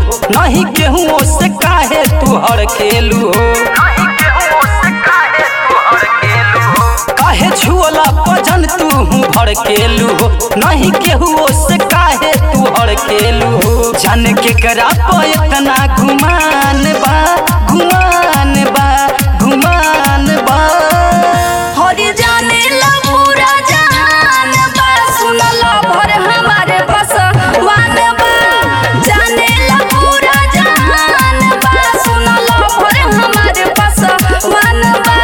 नहीं केहू से काहे तू हड़केलू हो काहे छुअला पजन तू भड़केलू हो नहीं केहू से काहे तू हड़केलू हो जान के करा प इतना गुमान बा गुमान बा गुमान बा हरि जाने ला पूरा जहान बा सुनला भर हमारे बस वान बा जाने ला पूरा जहान बा सुनला भर हमारे बस वान बा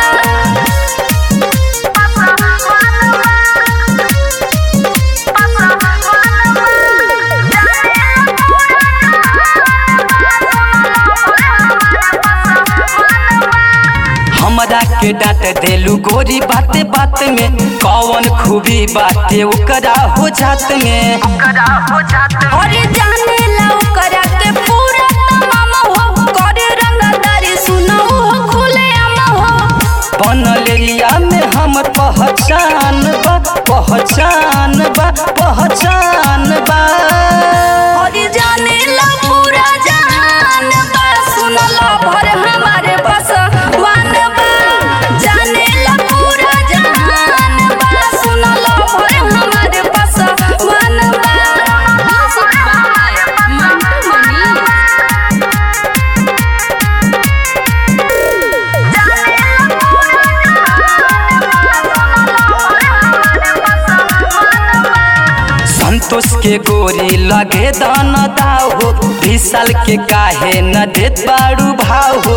हमरा के डांट देलू गोरी बाते बात में कौन खूबी बाटे ओकरा हो जात में हरि जाने ला ओकरा के पूरा तमाम हो करे रंगदारी सुनो हो खुले आम हो बनलेलिया में हम पहचान बा पहचान बा पहचान बा हरि जाने ला पूरा जहान बा सुनला भर हमारे बस वान बा जाने ला पूरा जहान बा सुनला भर हमारे बस वान बा संतोष के गोरी लगे दान दाव हो विशाल के काहे न देत बाड़ू भाव हो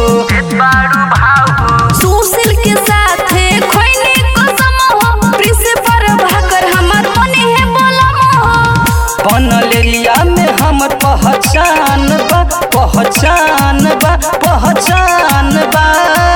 सुशील के साथे खोइने कसम हो प्रिंसिपल भाकर हमर मने है बोलम हो बनलेलिया में हम पहचान बा पहचान बा पहचान बा